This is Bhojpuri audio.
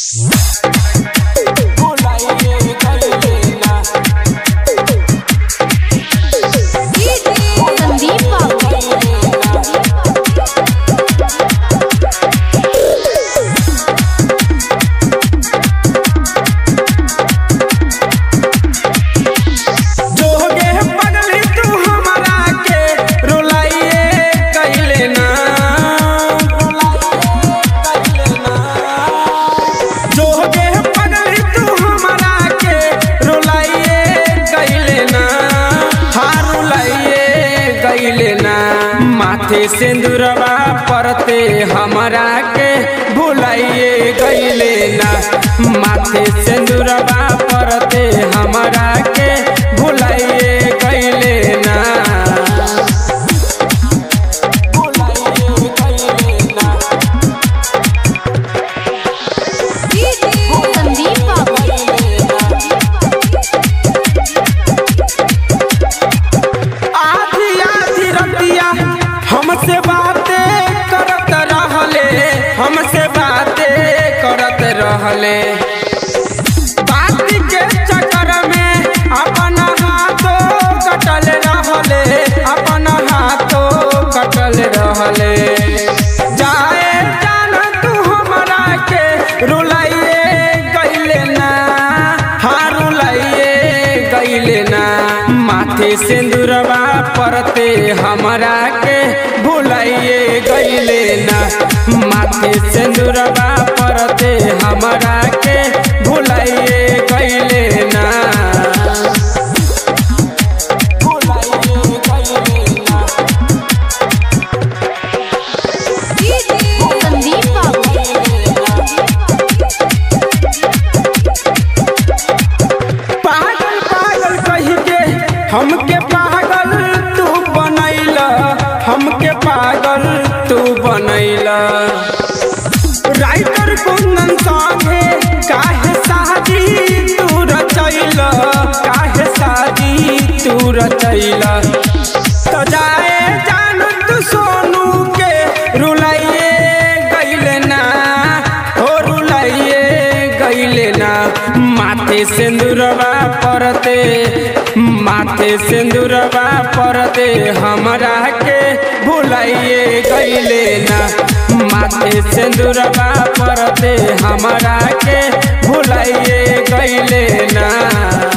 संदीप बाबू जोगे पगली तू हमरा के रुलाइए कैले ना जोगे पगली तू हमरा के रुलाइए कैले ना हाँ रुलाइए कैले ना माथे सिंदूरवा परते हमरा के भुलाइए कैले ना माथे सिंदूरवा परते हमरा के भुलाइए कैले ना भुलाइए कैले ना संदीप बाबू आधी आधी रतिया हमसे बातें करत रहले हमसे बातें करत रहले बात के चक्कर में अपन हाथों कटल रहले अपन हाथों कटल रहले जाए जान तू हमरा के रुलाइए गइले ना हाँ रुलाइए गइले ना माथे सिंदूरवा परते हमरा के भुलाइए गइले ना माथे सिंदूरवा परते हमरा के भुलाइए गइले ना भुलाइए गइले ना संदीप बाबू पागल पागल कही के हमके पागल तू बनैला हमके पागल तू बनैला राइटर कुंदन संगे काहे शादी तू रचैला काहे शादी तू रचैला तो जाए जान तू सोनू के रुलाइए गइले ना हो रुलाइए गइले ना माथे सिंदूरवा परते माथे सिंदूरवा परते हमरा के भुलाइए गइले ना माथे सिंदूरवा परते हमरा के भुलाइए गइले ना